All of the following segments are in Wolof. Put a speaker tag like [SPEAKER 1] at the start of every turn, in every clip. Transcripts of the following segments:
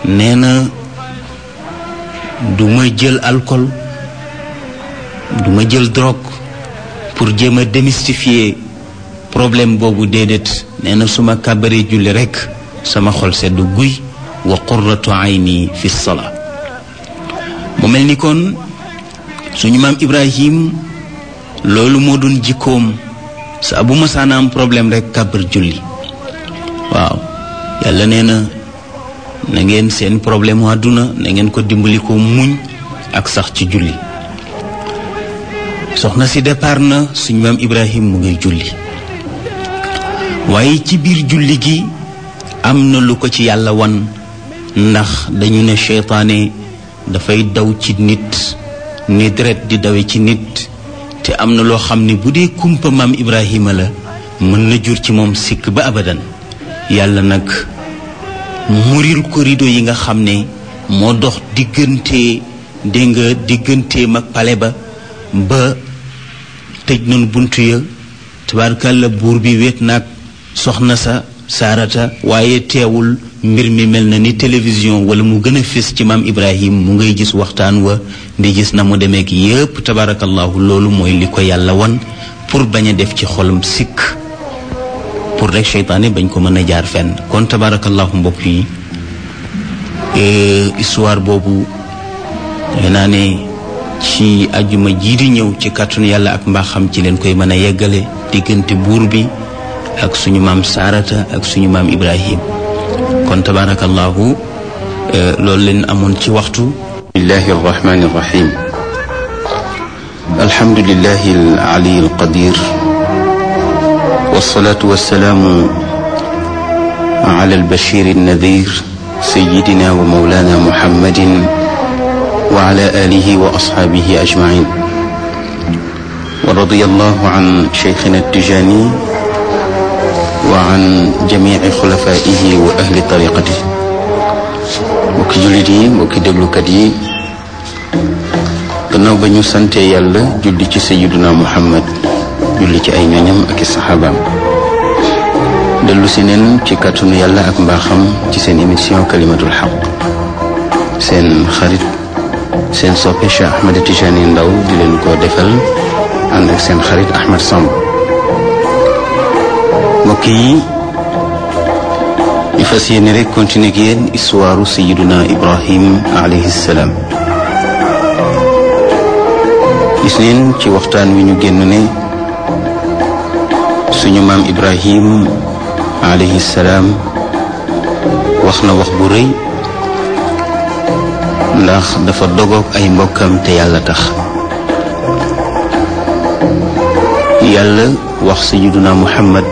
[SPEAKER 1] nee na du ma jël alcool du ma jël drogue pour jéem a démystifier problème boobu déedéet nee na su ma kàbbaree julli rekk sama xol sedd guy wa qurratu ayni fi salaa mu mel ni kon suñu maam Ibrahim loolu moo doon jikkoom saa bu masaana am problème rekk kàbbar julli waaw yàlla nee na na ngeen seen problème mu àdduna na ngeen ko dimbali ko muñ ak sax ci julli soxna si départ na suñu maam Ibrahim mu ngay julli waaye ci biir julli gi am na lu ko ci yàlla wan ndax dañu ne seytaane dafay daw ci nit ni deret di dawe ci nit te am na loo xam ne bu dee kumpa maam Ibrahima la mën na jur ci moom sikk ba abadan yàlla nag muril ko rido yi nga xam ne moo dox diggante dégg nga digganteem ak pale ba ba tëj nañu bunt ya tabaarkàlla buur bi wéet naag soxna sa saarata waaye teewul mbir mi mel na ni télévision wala mu gën a fés ci maam Ibrahim mu ngay gis waxtaan wa di gis na mu demeek yépp tabaarakallahu loolu mooy li ko yàlla wan pour bañ a def ci xolam sikk pour rek seytaane bañ ko mën a jaar fenn kon tabaarakallahu mbokk yi histoire boobu naa ne ci ajuma jii di ñëw ci kàttanu yàlla ak mbaaxam ci leen koy mën a yeggale diggante buur bi ak suñu maam saarata ak suñu maam ibrahim kon tabaarakallahu loolu leen amoon ci waxtu
[SPEAKER 2] bismillahi arrahmani arrahim alhamdulillahi alali alqadir والصلاة والسلام على البشير النذير سيدنا ومولانا محمد وعلى آله وأصحابه أجمعين ورضي الله عن شيخنا التجاني وعن جميع خلفائه وأهل طريقته mbokki jullit yi mbokki déglukat yi gannaaw ba ñu sante yàlla julli ci sayiduna muhammad julli ci ay ñoñam ak i saxaabaam dellu si neen ci kàttanu yàlla ak mbaaxam ci seen émission kalimatul xaq seen xarit seen soppe Cheikh Ahmed Tijani Ndaw di leen ko defal ànd ak seen xarit Ahmed Samb mbokk yi ñu fas yéene rek continuer ak yéen histoire sayiduna Ibrahim alayhi salaam gis neen ci waxtaan wi ñu génn ne suñu maam ibrahim alayhi salaam wax na wax bu rëy ndax dafa dogoog ay mbokkam te yàlla tax yàlla wax sayiduna muhammad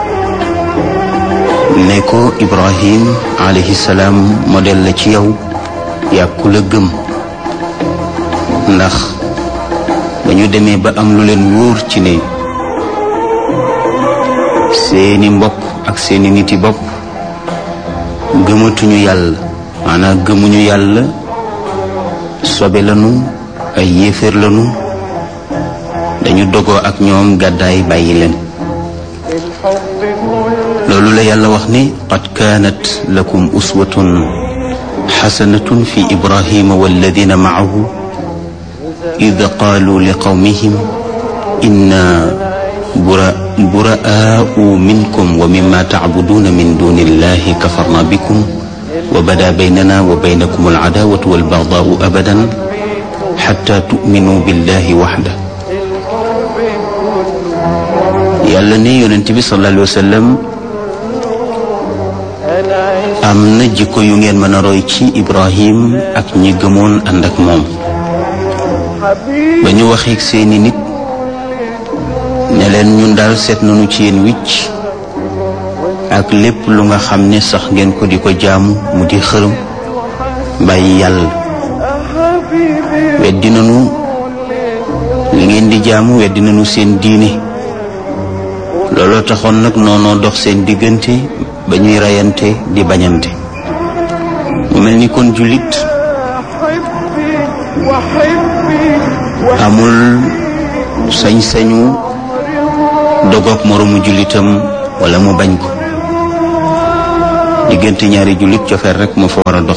[SPEAKER 2] ne ko ibrahim alayhi salaam modèle la ci yow yàkku la gëm ndax ba ñu demee ba am lu leen wóor ci ne seeni mbokk ak seeni niti bopp gëmatuñu yàlla maanaam gëmuñu yàlla sobe lanu ay yéeféer lanu dañu dogoo ak ñoom gàddaay bàyyi leen loolu la yàlla wax ni qad kaanat lakum uswatun xasanatun fi ibrahima walladina maahu id qaalu li qawmihim inna براء منكم ومما تعبدون من دون الله كفرنا بكم وبدا بيننا وبينكم العداوة والبغضاء أبدا حتى تؤمنوا بالله وحده yàlla ne yonent bi sallallahu alayhi wa sallam am na jikko yu ngeen mën a roy ci Ibrahim ak ñi gëmoon ànd ak moom ba ñu waxeeg seeni nit ne leen ñun daal seet nañu ci yéen wicc ak lépp lu nga xam ne sax ngeen ko di ko jaamu mu di xërëm bàyyi yàlla weddi nañu li ngeen di jaamu weddi nañu seen diine looloo taxoon nag noonoo dox seen diggante ba ñuy reyante di bañante mu mel ni kon jullit amul sañ-sañu dogoog moroomu jullitam wala mu bañ ko diggante ñaari jullit cofeel rek moo fa war a dox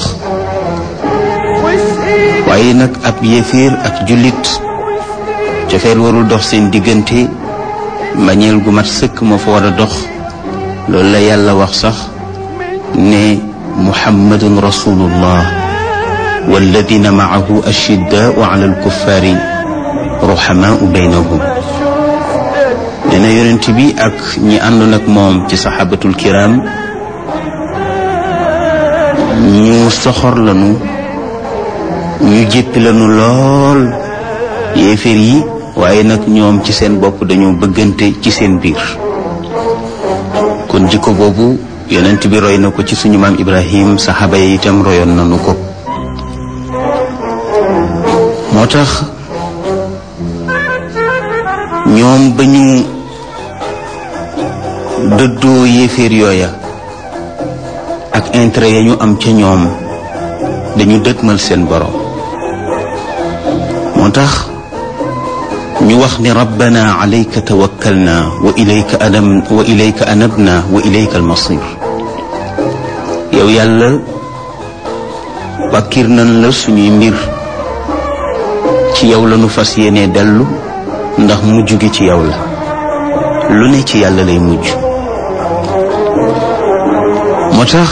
[SPEAKER 2] waaye nag ab yéeféer ak jullit cofeel warul dox seen diggante mbañeel gu mat sëkk moo fa war a dox loolu la yàlla wax sax ne muhammadun rasulullah walladina maahu ashiddaau ala alkuffaari ruhamaau baynahum nee na yonent bi ak ñi àndoon ak moom ci saxaabatul kiram ñu soxor lanu ñu jéppi lanu lool yéeféer yi waaye nag ñoom ci seen bopp dañoo bëggante ci seen biir kon jikko boobu yonent bi roy na ko ci suñu maam ibrahim saxaaba yi itam royoon nanu ko moo tax ñoom ba ñu dëddoo yéeféer yooya ak intérêt ya ñu am ca ñoom dañu dëgmal seen borom moo tax ñu wax ni rabbana alayka tawakkalna wa ilayka anam wa ilayka anabna wa ilayka almasir yow yàlla wàkkir nan la suñuy mbir ci yow la nu fas yéene dellu ndax mujj gi ci yow la lu ne ci yàlla lay mujj moo tax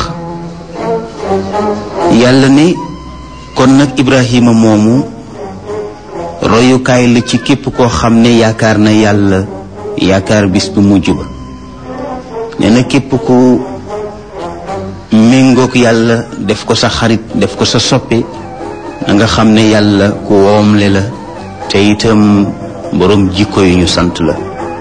[SPEAKER 2] yàlla ne kon nag Ibrahima moomu royukaay la ci képp koo xam ne yaakaar na yàlla yaakaar bis bu mujj ba nee na képp ku méngoog yàlla def ko sa xarit def ko sa soppe na nga xam ne yàlla ku woomle la te itam boroom jikko yu ñu sant la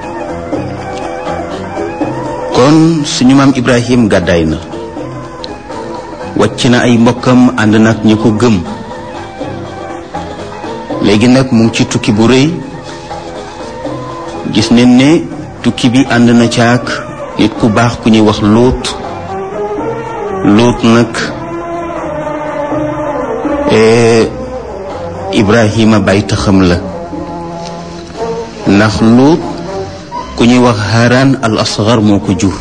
[SPEAKER 2] kon suñu maam Ibrahim gàddaay na wàcc na ay mbokkam ànd nag ñi ko gëm léegi nag mu ngi ci tukki bu rëy gis nañ ne tukki bi ànd na caak nit ku baax ku ñuy wax lóot lóot nag Ibrahima bay taxam la ndax lóot ku ñuy wax Haran al asgar moo ko jur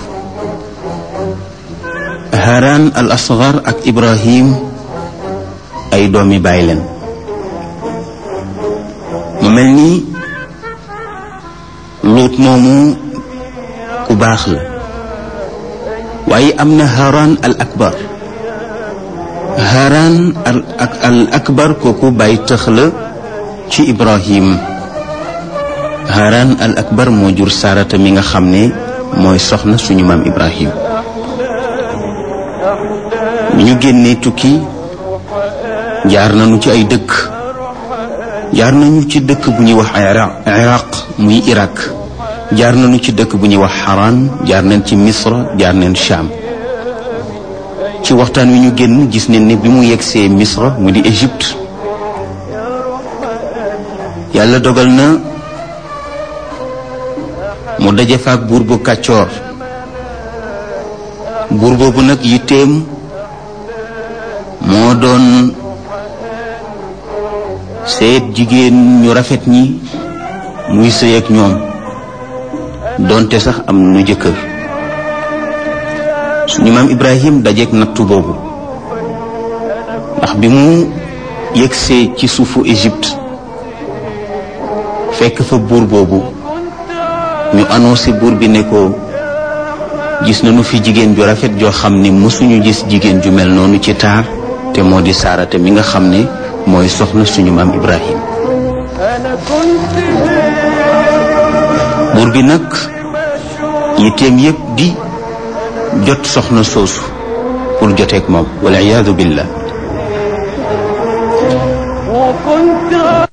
[SPEAKER 2] Haran al asgar ak Ibrahim ay doomi baay leen mu mel ni luut moomu ku baax la waaye am na Haran al akbar Haran al al akbar kooku bàyyi tëx la ci Ibrahim Haran al akbar moo jur Sarata mi nga xam ne mooy soxna suñu maam Ibrahim bi ñu génnee tukki jaar nañu ci ay dëkk jaar nañu ci dëkk bu ñuy wax iraq muy Irak jaar nañu ci dëkk bu ñuy wax Haran jaar nañ ci Misra jaar nañ Sham ci waxtaan wi ñu génn gis nañ ne bi mu yegsee Misra mu di Égypte yàlla dogal na mu daje fa ak buur bu kàccoor buur boobu nag yitteem moo doon seet jigéen ñu rafet ñi muy sëy ak ñoom doonte sax am nu jëkkër suñu maam Ibrahim dajeek nattu boobu ndax bi mu yegsee ci suufu Égypte fekk fa buur boobu ñu annoncé buur bi ne ko gis nañu fi jigéen ju rafet joo xam ne mësuñu gis jigéen ju mel noonu ci taar te moo di saarate mi nga xam ne mooy soxna suñu maam Ibrahim buur bi nag yitteem yépp di jot soxna soosu pour joteeg moom wala iyaadu billah